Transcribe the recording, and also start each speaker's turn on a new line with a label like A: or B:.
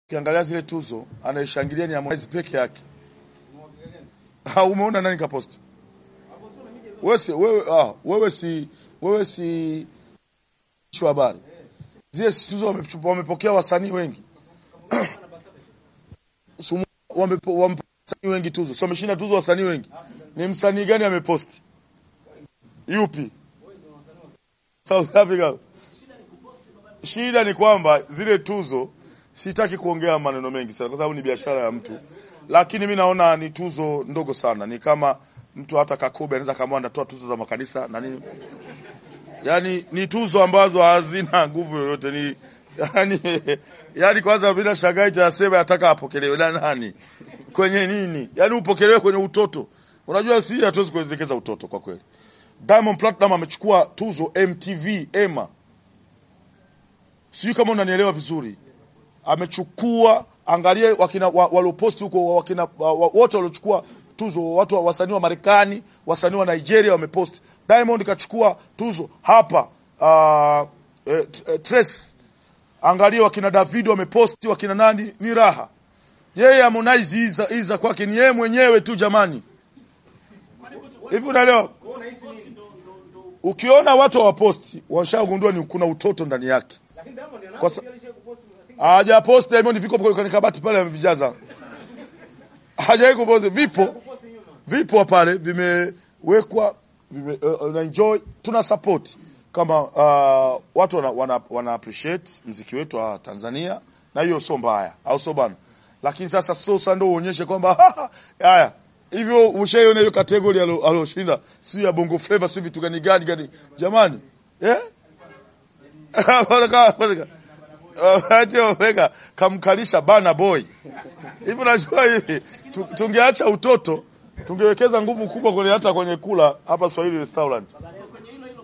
A: Ukiangalia zile tuzo anayeshangilia ni Harmonize peke yake. Ha, umeona nani kaposti? Wewe si wewe ah, wewe si wewe si shwa habari. Zile si tuzo wamechupa- wamepokea wasanii wengi. Sumu- wamepo- wamepokea wasanii wengi tuzo. So wameshinda tuzo wasanii wengi. Ni msanii gani ameposti? Yupi? South Africa. Shida ni kwamba zile tuzo, sitaki kuongea maneno mengi sana, kwa sababu ni biashara ya mtu, lakini mi naona ni tuzo ndogo sana. Ni kama mtu hata Kakobe anaweza kama anatoa tuzo za makanisa na nini, yani ni tuzo ambazo hazina nguvu yoyote. Ni yani, yani kwanza bila shagai tasema yataka apokelewe na nani kwenye nini? Yani upokelewe kwenye utoto. Unajua si hatuwezi kuelekeza utoto kwa kweli. Diamond Platinum amechukua tuzo MTV EMA sijui kama unanielewa vizuri. Amechukua, angalia wakina wa- walioposti huko wakina wa- wa- wote waliochukua tuzo, watu wa- wasanii wa Marekani, wasanii wa Nigeria wameposti. Diamond kachukua tuzo hapa uh, eh, t- eh, Trace. Angalia wakina David wameposti, wakina nani, ni raha. Yeye Harmonize iza, iza kwake ni yeye mwenyewe tu jamani. Hivi unaelewa? Ukiona watu hawaposti, washagundua ni kuna utoto ndani yake. Kwa sa- hajaposti Diamond, viko kwenye kabati pale amevijaza. Hajawahi kuposti, vipo vipo pale vimewekwa vime, uh, uh, enjoy tuna support kama uh, watu wana, wana, wana appreciate mziki wetu wa Tanzania na hiyo sio mbaya au sio bana, lakini sasa sio sasa ndio uonyeshe kwamba haya hivyo ushaiona hiyo kategori alo- aloshinda si ya bongo flava si vitu gani gani gani jamani eh Wanaka- wanaka- Ati wameweka kamkalisha bana boy hivi unajua hivi tu- tungeacha utoto tungewekeza nguvu kubwa kwenye hata kwenye kula hapa Swahili restaurant